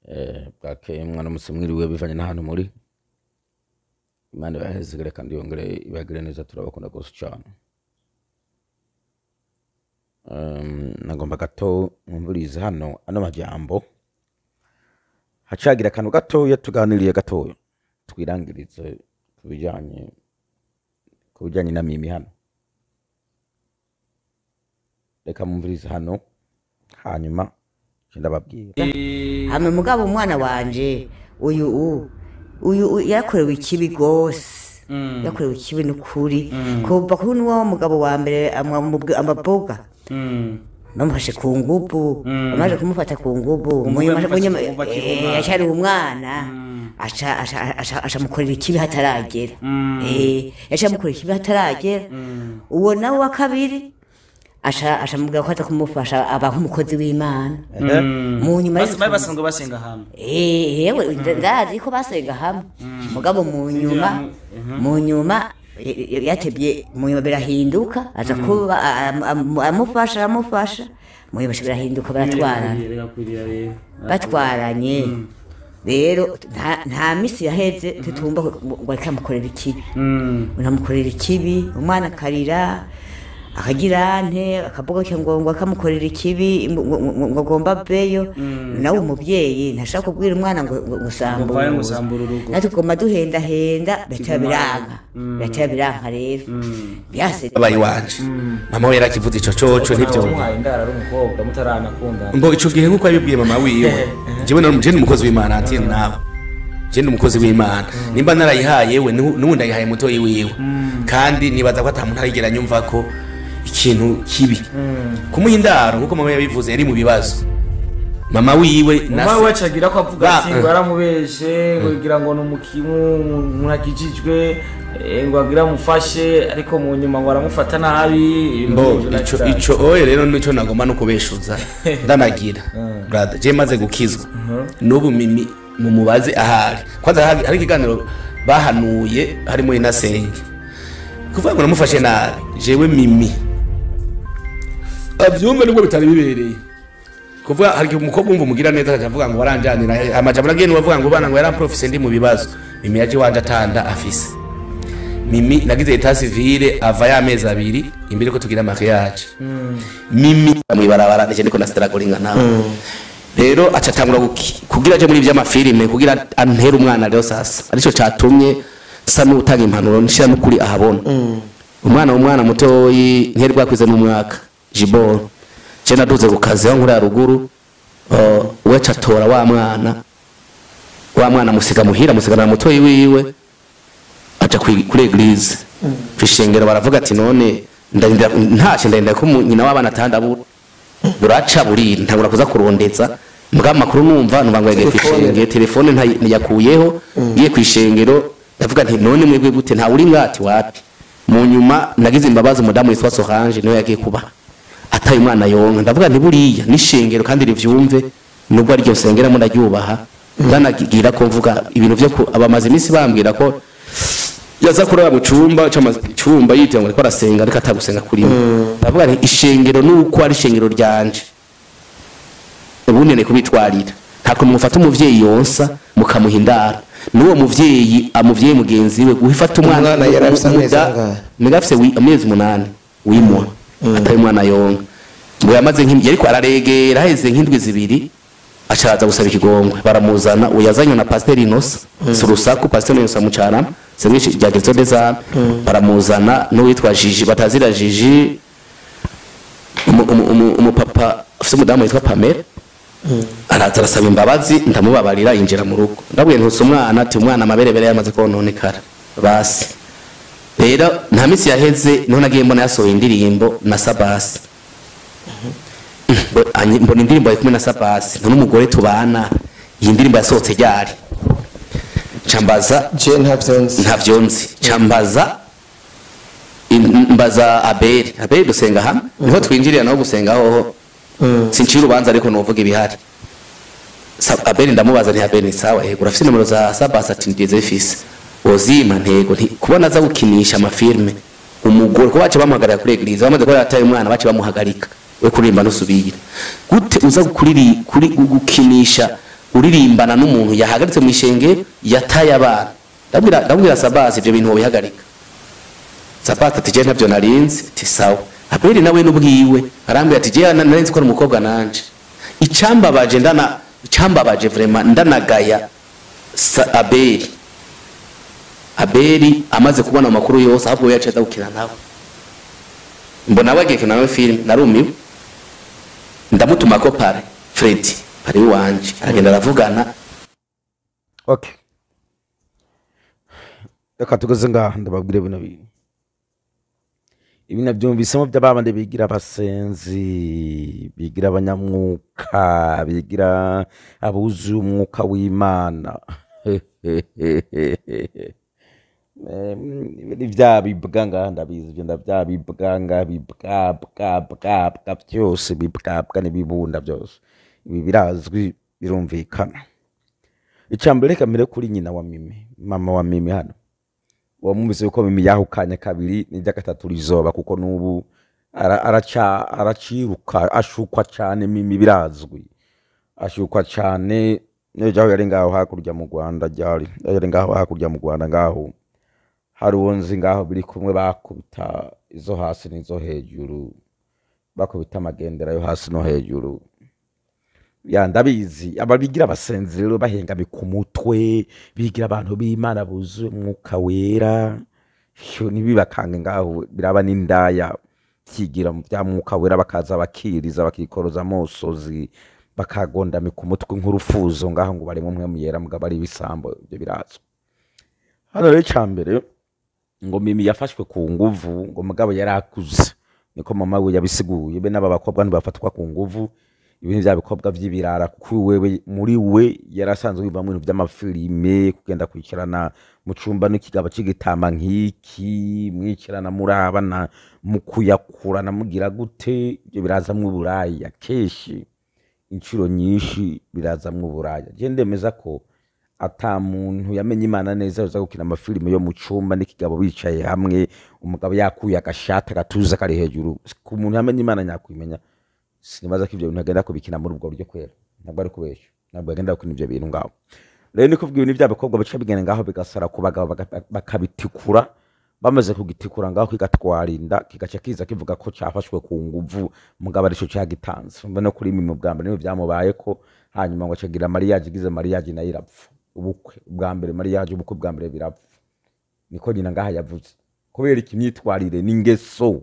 eh, bwakeye mwana musi mwiriwe bivanye n'ahantu muri imana ibahezegere kandi yongere ibagire neza turabakunda gose cane um, nagomba gato mwumvirize hano ano majambo hacagira akantu gatoya tuganiriye gatoya twirangirize ku bijanye ku bijanye na mimi hano reka mwumvirize hano hanyuma nce ndababwira hama mugabo umwana wanje uyu u uyu u- yakorewe ikibi gose yakorewe ikibi n'ukuri kuva kuri niwo mugabo wa mbere amwa- amaboga bamufashe ku ngubu bamaze kumufata ku ngubu munyuma- yamufashe munyuma- ku nguvu akiri eh, umwana. acyari umwana aca- aca- aca- aca amukorera ikibi hataragera Eh, yaciye amukorera ikibi hataragera uwo nawe wa kabiri aca aca amubwira ko aza kumufasha aba nk'umukozi w'imana mu nyuma Bas- bari basanzwe basenga hamwe Eh, yewe nda- ndazi ko basenga hamwe mugabo mu nyuma mu nyuma y- y- yatebye mu nyuma birahinduka aza kuba a- a- am- amufasha aramufasha mu nyuma birahinduka baratwarana Birakwiriye rero. batwaranye rero nta- nta misi yaheze tutumva ngo ariko amukorera ikibi Mm. unamukorera ikibi umwana akarira akagira ante akavuga ko ngo ngo akamukorera ikibi ngo- ngo ngo agomba aveyo nawe umubyeyi ntashaka kubwira umwana ngo ngo- ngo Ngo vayo ngo sambura sambura urugo. natwe tugomba duhendahenda bitaba biranka bitaba biranka rero byase abaye wanje mama we yarakivuze ico coco ntivyumva Wamuhaye indaro ari umukobwa mutaranakundana mbo ico gihe nkuko yabibwiye mama wiwe jewe na je ni umukozi w'imana ati nawe je ni umukozi w'imana nimba narayihaye we nubu nubu ndayihaye mutoyi wiwe kandi nibaza ko ata muntu arigera nyumva ko ikintu kibi kumuha indaro nkuko mama yabivuze yari mu bibazo mama wiwe na mama se- wacu agira ko avuga Ba- ati ngo yaramubeshe ngo igira ngo ni umukimu umuntu akijijwe eh, ngo agira amufashe ariko mu nyuma ngo aramufata nabi ibintu mbo nk'ivyo ico naco- ico oye rero nico nagomba no kubeshuza ndanagira brother je maze gukizwa n'ubu mimi mumubaze ahari kwanza hari hari ikiganiro bahanuye harimo inasenge kuvuga ngo namufashe nabi jewe mimi avyumve nubwo bitari bibereye kuvuga hari igihe umukobwa wumva umugira neza akaja avuga ngo waranjanira amajambo nagiye niwavuga ngo bana ngo yaramprofise ndi mu bibazo mimi yaje wanje atanda afise mimi nagize eta civile ava y'amezi abiri imbere ko tugira mariage mimi mwibarabara nije ndiko nasitaragoringa nawe rero aca atangura guki- kugira aje muri ivy'amafilime kugira antere umwana rero sasa arico catumye sa n'utanga impanuro nshira n'ukuri ahabona umwana umwana mutoyi ntiyari bwakwize n'umwaka jiboro je naduze ku kazi aho nkuri haruguru uh, we catora wa mwana wa mwana musiga muhira musigana na mutoyi wiwe aja kwi- kuri eglise kwishengero baravuga ati none ndarinda ntashe ndarinda ko mu- nyina w'abana atandabura buraca burira ntangura kuza kurondeza mbwa amakuru numva numva ngo yegeye kwishengero telefone ntayi- ntiyakuyeho ngiye kwishengero ndavuga nti none mwebwe gute nta uri ngati wapi mu nyuma nagize imbabazi umudamu witwa Solange niwe yagiye kuba ataye umwana yonka ndavuga nti buriya n'ishengero kandi rivyumve nubwo ari ryo sengeramo ndaryubaha ndanagira ko mvuga ibintu vyo ku- abamaze iminsi bambwira ko yaza kuraba mu cumba c'ama- cumba yitira ngo ariko arasenga ariko atagusenga kurimo ndavuga nti ishengero nuko ari ishengero ryanje ubundi ni kubitwarira ntabwo mufata umuvyeyi yonsa mukamuha indaro n'uwo muvyeyi amuvyeyi mugenzi we guhifata umwana Umwana yari afise amezi umuda- angahe? niga afise wi- amezi umunani wimwa atari umwana yonka ngo yamaze nk'im- yariko araregera haheze nk'indwi zibiri acaza gusaba ikigongwe baramuzana uyu yazanywe na pasiteri inosa si urusaku pasiteri inosa mucarama semwe rya gerzo dezame baramuzana n'uwitwa jiji batazira jiji umu- umu- umu- umupapa afite umudamu witwa pamela araza arasaba imbabazi ndamubabarira yinjira mu rugo ndabwiye ntuse umwana ati umwana amaberebere yamaze kononekara basi rero nta minsi yaheze niho nagiye mbona yasohoye indirimbo na sabasi Mbo- anyi- mbona indirimbo ari kumwe na sabasi nta n'umugore tubana iyi ndirimbo yasohotse ryari cambaza je ntavyo nzi ntavyo nzi cambaza in- mbaza abeli abeli dusenga hamwe niho twinjirira naho gusenga hoho sincira urubanza ariko nuvuga ibihari Sa- abeli ndamubaza nti abeli ni sawa yego urafise nimero za sabasi ati ndize fise wozima ntego nti kubona aza gukinisha amafilme umugore ko bace bamuhagarika kuri eglise bamaze kuba yataye umwana bace bamuhagarika we kuririmba nusubira gute uza kuriri kuri gukinisha uririmbana n'umuntu yahagaritse mu ishenge yataye abana ndabwira ndabwira sabasi ibyo bintu wobihagarika sabasi ati jewe ntabyo narinzi ati sawa abeli nawe n'ubwiwe arambwira ati jewe na- narinzi ko ari umukobwa nanje icambabaje ndana icambabaje vraiment ndanagaya sa- abeli abeli amaze kubona amakuru yose ahubwo we yaciye aza gukina nawe mbona we agiye gukina nawe filime narumiwe ndamutuma ko pare fredi pare wanje aragenda aravugana okay reka tugeze ngaha ndababwire bino bintu ibi nabyumvisemo by'ababandi bigira abasenzi bigira abanyamwuka bigira abuzuye umwuka w'imana Em, ni bya bibwa ngaha ndabizi ibyo ndabya bibwa ngaha bibwa bwa bwa bwa byose bibwabwa n'ibibunda byose ibi birazwi birumvikana icambere reka mbere kuri nyina wa mimi mama wa mimi hano wamwumvise yuko mimi yahukanye kabiri n'irya gatatu rizoba kuko n'ubu ara- araca araciruka ashukwa cane mimi birazwi ashukwa cane nejaho yari ngaho hakurya mu rwanda ryari yari ngaho hakurya mu rwanda ngaho hari uwo nzi ngaho biri kumwe bakubita izo hasi n'izo hejuru bakubita amagendera yo hasi no hejuru ya ndabizi ababigira abasenzi rero bahengame ku mutwe bigira abantu b'imana buzuye umwuka wera Sho, ntibibakange ngaho biraba n'indaya byigira mu bya mwuka wera bakaza bakiriza bakikoroza amosozi bakagondame ku mutwe nk'urufuzo ngaho ngo barimo umwe muyera mugabo ari ibisambo ibyo birazwi hano rero icambere ngo mimi yafashwe ku nguvu ngo mugabo yari akuze niko mama we yabisiguye be n'aba bakobwa ntibafatwa ku nguvu ibintu bya bikobwa by'ibirara kuko wewe muri we yari asanzwe yumva mu bintu by'amafilime kugenda kwicarana mu cumba n'ikigabo cy'igitama nk'iki mwicarana murabana mukuyakurana mugira gute ibyo birazamwo uburaya kenshi inshuro nyinshi birazamwo uburaya je ndemeza ko ata muntu yamenye imana neza uza gukina amafilime yo mu cumba n'ikigabo bicaye hamwe umugabo yakuye agashati agatuza kari hejuru ku muntu yamenye imana nyakwimenya sinibaza ko ibyo bintu agenda kubikina muri ubwo buryo kwera ntabwo ari kubesha ntabwo agenda gukina ibyo bintu ngaho rero ni kuvuga ibintu by'abakobwa bica bigenda ngaho bigasara ku bagabo baga- bakabitikura bamaze kugitikura ngaho kigatwarinda kigaca kiza kivuga ko cyafashwe ku nguvu mugabo arico cyagitanze umva no kuri mimi bwa mbere niyo byamubaye ko hanyuma ngo acagira mariage igize mariage nayo irapfa ubukwe bwa mbere mariage ubukwe bwa mbere birapfa niko nyina ngaha yavuze kubera iki imyitwarire n'ingeso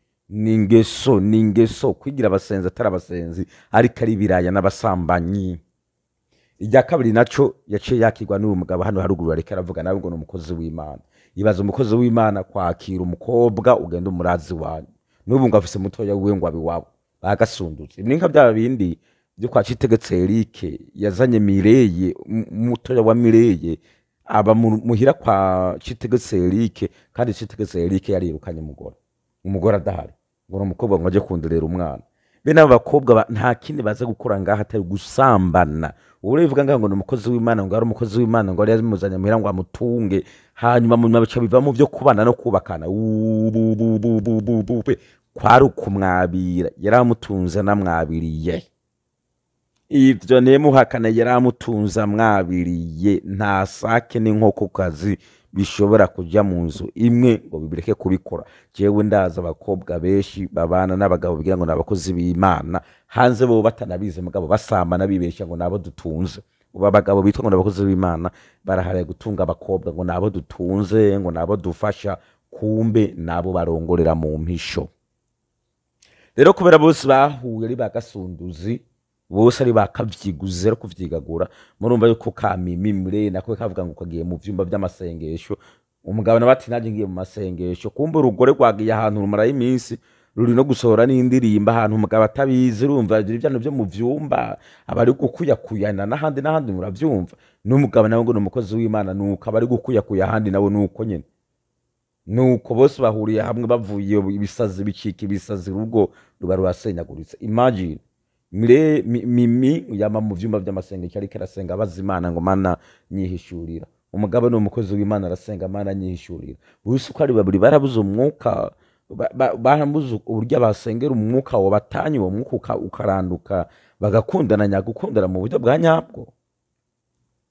n'ingeso n'ingeso kwigira abasenzi atari abasenzi ariko ari ibiraya n'abasambanyi irya kabiri naco yaciye yakirwa n'uyu mugabo hano haruguru ariko aravuga nawe ngo ni umukozi w'imana ibaza umukozi w'imana kwakira umukobwa ugenda umurazi wanyu n'ubu ngo afise mutoya wiwe ngo abiwabo bagasundutse ibi ni nka bya bindi byo kwa citegetse erike yazanye mireye m- mutoya wa mireye aba mu- muhira kwa citegetse erike kandi citegetse erike yarirukanye umugore umugore adahari ngo ni umukobwa ngo ajye kundurera umwana bene abo bakobwa ba- nta kindi baza gukora ngaho atari gusambana ubu rero bivuga ngaho ngo ni umukozi w'imana ngo ari umukozi w'imana ngo yari yamuzanye muhira ngo amutunge hanyuma mu nyuma bica bivamo byo kubana no kubakana ubububububube kwari ukumwabira yari amutunze anamwabiriye ibyo nemuhakana yari amutunze amwabiriye nta sake n'inkokokazi bishobora kujya mu nzu imwe ngo bibireke kubikora jewe ndazi abakobwa benshi babana n'abagabo bigira ngo ni abakozi b'imana hanze bo batanabizi mugabo basambana bibeshya ngo nabo dutunze ubu abagabo bitwa ngo ni abakozi b'imana barahariye gutunga abakobwa ngo nabo dutunze ngo nabo dufasha kumbe nabo barongorera mu mpisho rero kubera bose bahuye ari ba gasunduzi bose ari bakavyiguze ari kuvyigagura murumva yuko kamimi mure nako kavuga ngo kagiye mu vyumba vy'amasengesho umugabo nawe ati naje ngiye mu masengesho kumbe urugore rwagiye ahantu rumara iminsi ruri no gusohora n'indirimba ahantu umugabo atabizi urumva ibyo vyano vyo mu vyumba aba ari gukuyakuyana n'ahandi n'ahandi muravyumva n'umugabo nawe ngo ni umukozi w'imana nuko aba ari gukuyakuya ahandi nawe nuko nyene nuko bose bahuriye hamwe bavuye ibisazi bicika ibisazi urugo ruba rurasenyaguritse imagine mire mi- mimi yama mu vyumba vy'amasengesho ariko arasenga abaza imana ngo mana nyihishurira umugabo ni umukozi w'imana arasenga mana nyihishurira bose uko ari babiri barabuze umwuka ba- ba- barabuze uburyo basengera umwuka wabatanye uwo mwuka uka- ukaranduka bagakundana nyagukundana mu buryo bwa nyabwo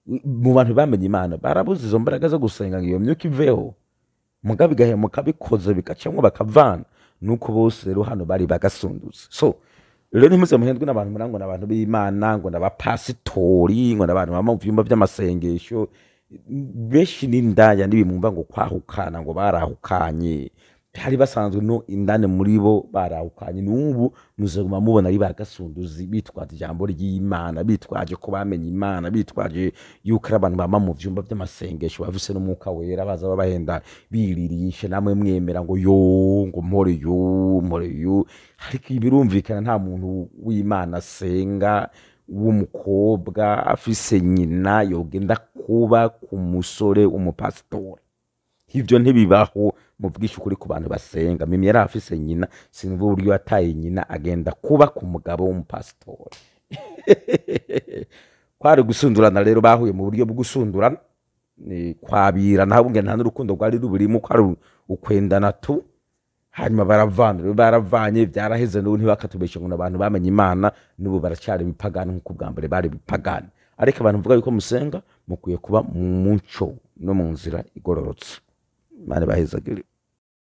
mu bantu bamenye imana barabuze izo mbaraga zo gusenga ngo iyo myuka iveho muga bigahemuka bikoze bigacamwo bakavana nuko bose rero hano bari bagasunduze so rero ntimuze muhendwe n'abantu mura ngo n'abantu b'imana ngo n'abapasitori ngo n'abantu baba mu vyumba vy'amasengesho benshi n'indaya n'ibimumva ngo kwahukana ngo barahukanye hari basanzwe no indani muri bo barahukanye n'ubu muzaguma mubona ari bagasunduzi bitwaje ijambo ry'imana bitwaje ko bamenye imana bitwaje yuko ari abantu bama mu vyumba vy'amasengesho bafise n'umwuka wera baza babahenda biririshe namwe mwemera ngo yo ngo mpore yo mpore yo ariko birumvikana nta muntu w'imana asenga w'umukobwa afise nyina yogenda kuba ku musore w'umupasitori ivyo ntibibaho mu bwinshi ukuri ku bantu basenga mimi yari afise nyina sinumva uburyo yataye nyina agenda kuba ku mugabo w'umupasitori kwari gusundurana rero bahuye mu buryo bwo gusundurana ni kwabirana habunge nta n'urukundo rwari ruburimo ko ari ukwendana tu hanyuma baravana rero baravanye byaraheze n'ubu ntibakatubeshe ngo abantu bamenye imana n'ubu baracyari ibipagani nk'uko bwa mbere bari ibipagani ariko abantu mvuga yuko musenga mukwiye kuba mu muco no mu nzira igororotse imana ibahezagire